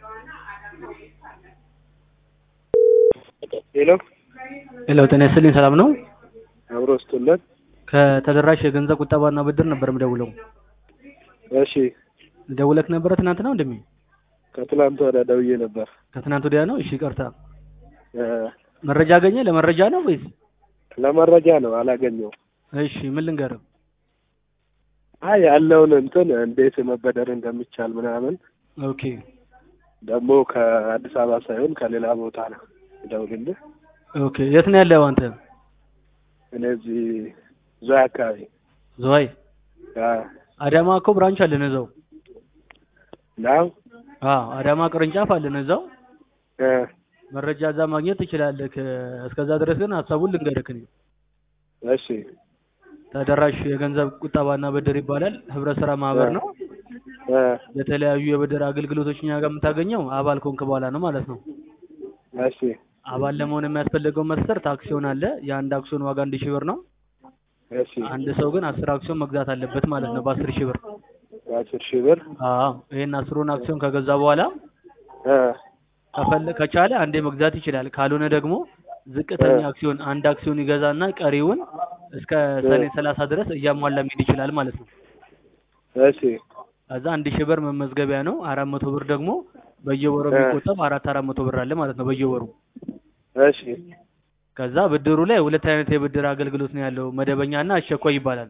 ሄሎ ሄሎ ጤና ይስጥልኝ ሰላም ነው? አብሮ ስጡለት። ከተደራሽ የገንዘብ ቁጠባና ብድር ነበር የምደውለው። እሺ ደውለክ ነበረ ትናንት ነው እንደሚ ከትላንት ወዲያ ደውዬ ነበር። ከትናንት ወዲያ ነው? እሺ ይቅርታ። እ መረጃ አገኘ? ለመረጃ ነው ወይስ? ለመረጃ ነው አላገኘውም። እሺ ምን ልንገርህ? አይ ያለውን እንትን እንዴት መበደር እንደሚቻል ምናምን ኦኬ ደግሞ ከአዲስ አበባ ሳይሆን ከሌላ ቦታ ነው ደውልልህ። ኦኬ የት ነው ያለው አንተ? እኔ እዚህ ዞያ አካባቢ ዝዋይ አ አዳማ እኮ ብራንች አለን እዛው። ነው አዎ አዳማ ቅርንጫፍ አለን እዛው። እ መረጃ እዛ ማግኘት ትችላለህ። እስከዛ ድረስ ግን ሀሳቡን ልንገርህ እኔ። እሺ ተደራሽ የገንዘብ ቁጠባና ብድር ይባላል። ህብረት ስራ ማህበር ነው። እ የተለያዩ የብድር አገልግሎቶች እኛ ጋር የምታገኘው አባል ከሆንክ በኋላ ነው ማለት ነው። እሺ አባል ለመሆን የሚያስፈልገው መስፈርት አክሲዮን አለ። የአንድ አክሲዮን ዋጋ አንድ ሺህ ብር ነው። እሺ አንድ ሰው ግን አስር አክሲዮን መግዛት አለበት ማለት ነው በአስር ሺህ ብር። በአስር ሺህ ብር አዎ ይሄን አስሩን አክሲዮን ከገዛ በኋላ እ ከፈለ ከቻለ አንዴ መግዛት ይችላል። ካልሆነ ደግሞ ዝቅተኛ አክሲዮን አንድ አክሲዮን ይገዛና ቀሪውን እስከ ሰኔ ሰላሳ ድረስ እያሟላ መሄድ ይችላል ማለት ነው። እሺ ከዛ አንድ ሺህ ብር መመዝገቢያ ነው። አራት መቶ ብር ደግሞ በየወሩ እ የሚቆጠብ አራት አራት መቶ ብር አለ ማለት ነው በየወሩ። እሺ ከዛ ብድሩ ላይ ሁለት አይነት የብድር አገልግሎት ነው ያለው፣ መደበኛና አስቸኳይ ይባላል።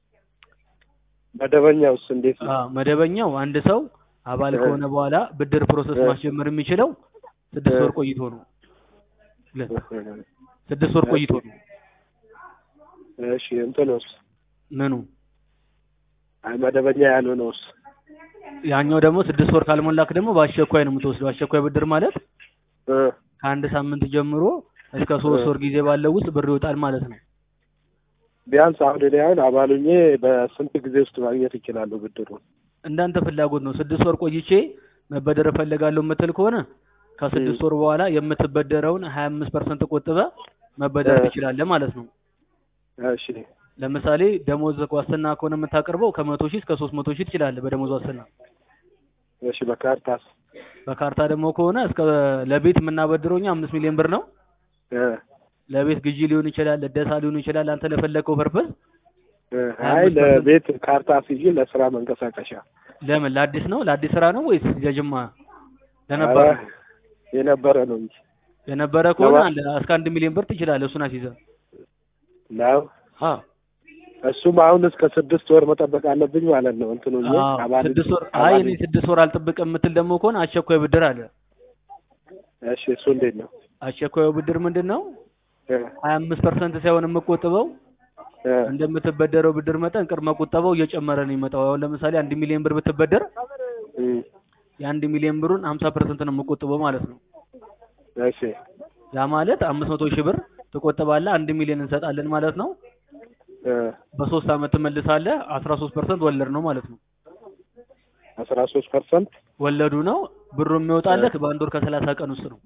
መደበኛውስ እንዴት ነው? አዎ መደበኛው አንድ ሰው አባል እ ከሆነ በኋላ ብድር ፕሮሰስ እ ማስጀመር የሚችለው ስድስት እ ወር ቆይቶ ነው። ሁለት ስድስት ወር እሺ ቆይቶ ነው። እሺ እንትኑስ ምኑ አይ መደበኛ ያልሆነውስ? ያኛው ደግሞ ስድስት ወር ካልሞላክ ደግሞ በአስቸኳይ ነው የምትወስደው። አስቸኳይ ብድር ማለት እ ከአንድ ሳምንት ጀምሮ እስከ እ ሶስት ወር ጊዜ ባለው ውስጥ ብር ይወጣል ማለት ነው። ቢያንስ አሁን እኔ አሁን አባሉኜ በስንት ጊዜ ውስጥ ማግኘት ይችላሉ ብድሩን? እንዳንተ ፍላጎት ነው። ስድስት ወር ቆይቼ መበደር እፈልጋለሁ የምትል ከሆነ እም ከስድስት ወር በኋላ የምትበደረውን ሀያ አምስት ፐርሰንት ቆጥበህ መበደር እ ትችላለህ ማለት ነው። እሺ ለምሳሌ ደሞዝ ዋስትና ከሆነ የምታቀርበው ከመቶ ሺህ እስከ ሶስት መቶ ሺህ ትችላለህ በደሞዝ ዋስትና። እሺ በካርታስ? በካርታ ደግሞ ከሆነ እስከ ለቤት የምናበድረው እኛ አምስት ሚሊዮን ብር ነው። እ ለቤት ግዢ ሊሆን ይችላል፣ ለደሳ ሊሆን ይችላል። አንተ ለፈለግከው ፐርፐዝ እ ሀያ አይ አምስት ፐርሰንት ለቤት ካርታ ሲይዝ ለስራ መንቀሳቀሻ። ለምን ለአዲስ ነው ለአዲስ ስራ ነው ወይስ የጅማ ኧረ ለነበረ ነው? የነበረ ነው እንጂ የነበረ ከሆነ ለባ አንድ እስከ አንድ ሚሊዮን ብር ትችላለህ። እሱን አስይዘህ ነው አዎ እሱም አሁን እስከ ስድስት ወር መጠበቅ አለብኝ ማለት ነው። እንትኑ እ አዎ አባል ስድስት ወር አይ አባል እኔ ስድስት ወር አልጠብቅም የምትል ደግሞ ከሆነ አስቸኳይ ብድር አለ። እሺ እሱ እንዴት ነው? አስቸኳዩ ብድር ምንድን ነው? እ ሀያ አምስት ፐርሰንት ሳይሆን የምቆጥበው እ እንደምትበደረው ብድር መጠን ቅድመ ቁጠባው እየጨመረ ነው የሚመጣው። አሁን ለምሳሌ አንድ ሚሊዮን ብር ብትበደር እም የአንድ ሚሊዮን ብሩን ሀምሳ ፐርሰንት ነው የምቆጥበው ማለት ነው። እሺ ያ ማለት አምስት መቶ ሺህ ብር ትቆጥባለህ፣ አንድ ሚሊዮን እንሰጣለን ማለት ነው። እ በሶስት አመት ትመልሳለህ። አስራ ሶስት ፐርሰንት ወለድ ነው ማለት ነው። አስራ ሶስት ፐርሰንት ወለዱ ነው። ብሩ የሚወጣልህ በአንድ ወር ከሰላሳ ቀን ውስጥ ነው።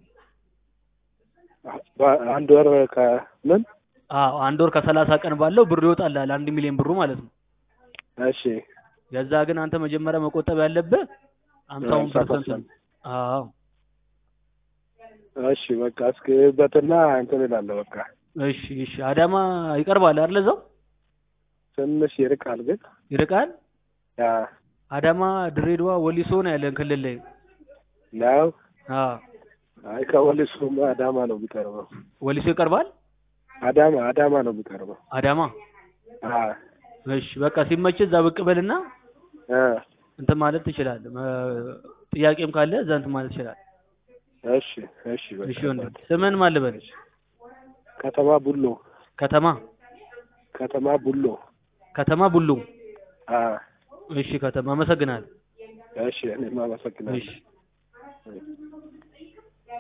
በአንድ ወር ከምን አዎ አንድ ወር ከሰላሳ ቀን ባለው ብሩ ይወጣልሃል፣ አንድ ሚሊዮን ብሩ ማለት ነው። እሺ የዛ ግን አንተ መጀመሪያ መቆጠብ ያለብህ ሀምሳውን ሀምሳ ፐርሰንት ነው። ፐርሰንት አዎ እሺ በቃ እስክበትና እንትን እላለሁ በቃ እሺ እሺ። አዳማ ይቀርባል አይደል? እዛው ትንሽ ይርቃል ግን ይርቃል። ያ አዳማ፣ ድሬዳዋ፣ ወሊሶ ነው ያለን ክልል ላይ። ነው አዎ አይ ከወሊሶማ አዳማ ነው የሚቀርበው ወሊሶ ይቀርባል። አዳማ አዳማ ነው የሚቀርበው አዳማ አ እሺ። በቃ ሲመችህ እዛ ብቅ በልና እ እንትን ማለት ትችላለህ። መ- ጥያቄም ካለ እዛ እንትን ማለት ትችላለህ። እሺ እሺ በቃ እሺ ወንድም ስምህን ማን ልበል? ከተማ ቡሎ ከተማ ከተማ ቡሎ ከተማ ቡሉ። አ እሺ ከተማ አመሰግናለሁ። እሺ እኔም አመሰግናለሁ እሺ እሺ